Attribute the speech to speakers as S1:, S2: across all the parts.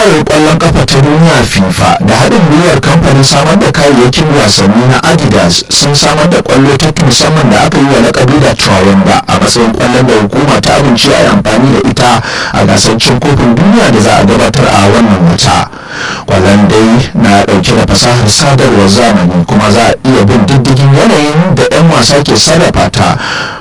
S1: Ƙungiyar ƙwallon ƙafa ta duniya FIFA da haɗin gwiwar kamfanin samar da kayayyakin wasanni na Adidas sun samar da ƙwallo ta musamman da aka yi wa laƙabi da Trawanda a matsayin ƙwallon da hukuma ta amince a yi amfani da ita a gasar cin kofin duniya da za a gabatar a wannan wata. Ƙwallon dai na ɗauke da fasahar sadarwar zamani kuma za a iya bin diddigin yanayin da 'yan wasa ke sarrafa ta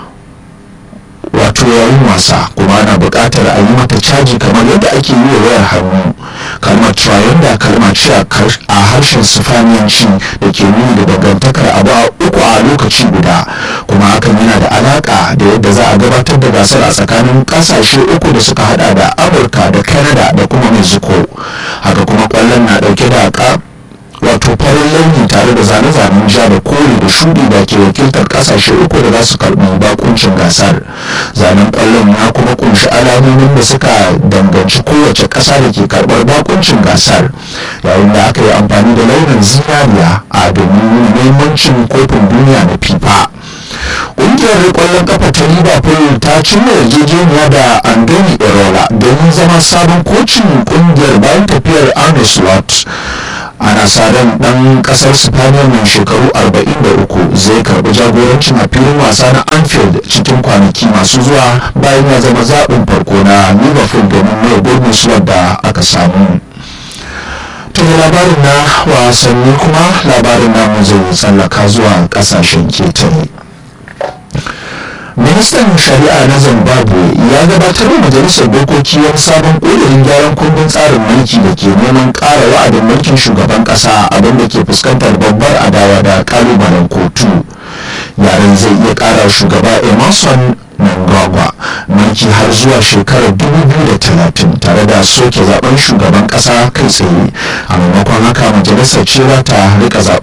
S1: wato yayin wasa kuma ana buƙatar a yi mata caji kamar yadda ake yi wa wayar hannu kalmar trianda kalma ce a harshen sifaniyanci da ke nuni da dangantakar abu uku a lokaci guda kuma hakan yana da alaƙa da yadda za a gabatar da gasar a tsakanin ƙasashe uku da suka hada da amurka da canada da kuma mexico haka kuma ƙwallon na ɗauke da wato farin launi tare da zane-zanen ja da kore da shudi da ke wakiltar kasashe uku da za su karbi bakuncin gasar zanen kwallon ya kuma kunshi alamomin da suka danganci kowace kasa da ke karbar bakuncin gasar yayin da aka yi amfani da launin zinariya a domin muhimmancin kofin duniya na fifa ƙungiyar ƙwallon kafa ta liverpool ta cimma yarjejeniya da andoni erola domin zama sabon kocin ƙungiyar bayan tafiyar arne slot ana sa ran dan kasar spaniya mai shekaru 43 zai karbi jagorancin a filin wasa na anfield cikin kwanaki masu zuwa bayan ya zama zaɓin farko na liverpool domin mai gurbin slot da aka samu daga labarin na wasanni kuma labarin namu zai tsallaka zuwa kasashen ketare ministan shari'a na zimbabwe ya gabatar da majalisar dokoki wani sabon ƙudurin gyaran kundin tsarin mulki da ke neman ƙara wa'adin mulkin shugaban ƙasa abin da ke fuskantar babbar adawa da ƙalubalen kotu yaren zai iya ƙara shugaba emerson Mnangagwa mulki har zuwa shekarar 2030 tare da soke zaben shugaban kasa kai tsaye a maimakon haka majalisar ce ta rika zaben